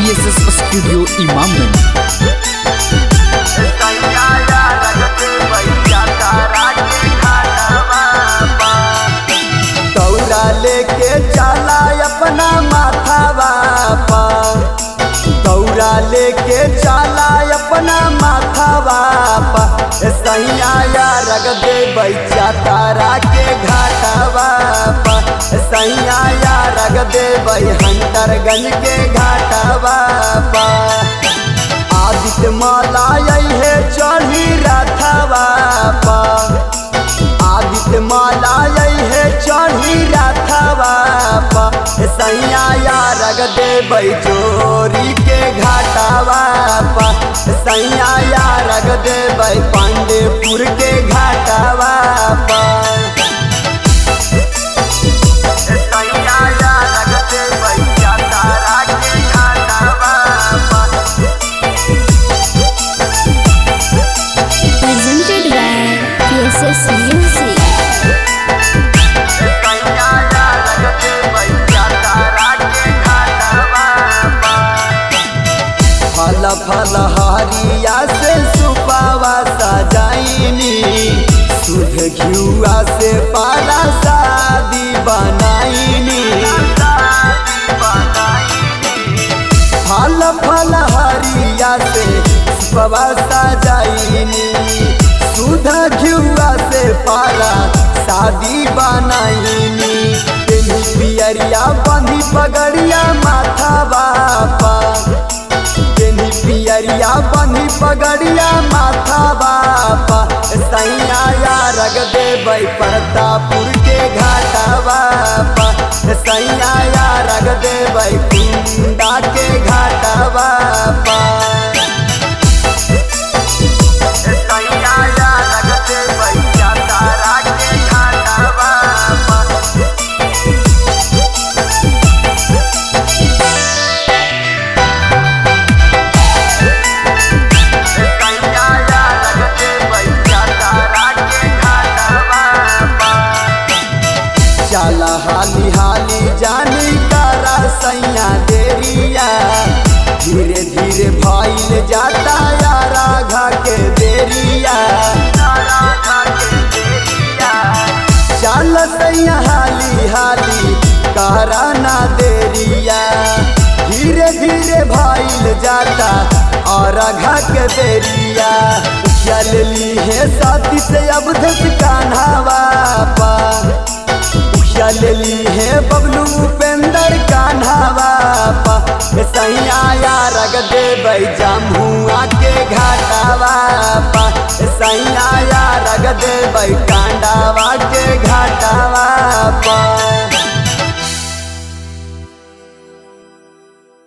PSS studio Imamganj दौरा लेके चला अपना माथावा पा दौरा लेके चला अपना माथावा पा ए सैया या रग दे बैचा तारा के घाटावा पा ए सैया या रग दे बै हंटरगंज के घाटावा पा आदित्य माला है चढ़ी रथवा पा आदित्य माला है चढ़ी रथवा पा सैया या रग देबै जोरी के घाटावा पा सैया या रग देबै पांडेपुर के घाटावा पा सैया या रग देबै तारा के घाटावा पा presented by PSS Music. फल फल हरिया से सुपावा सजाइनी सुध घियुआ से पारा शादी बनाइनी फल फल हरिया से सुपावा सजाइनी सुध घियुआ से पारा शादी बनाइनी तेली पियरिया बंधी पगड़िया माथा बापा बेनी पियरिया बनी पगड़िया माथा बापा सैया या रग देबै प्रतापुर के घाटा बापा सैया या रग देबै कुंडा के घाटा बापा सैया या रग देबै तारा के घाटा बापा चला हाली हाली जानी तारा सैया देरिया धीरे धीरे भइल जाता यारा घा के देरिया चल सैया हाली हाली करा ना देरिया धीरे धीरे भइल जाता और घा के देरिया चल ली है साथी से अब धस कान्हावा पा चलली है बबलू उपेंद्र कान्हावा पा सैया या रग देबै जमुआ के घाटावा पा सैया या रग देबै कांडावा के घाटावा पा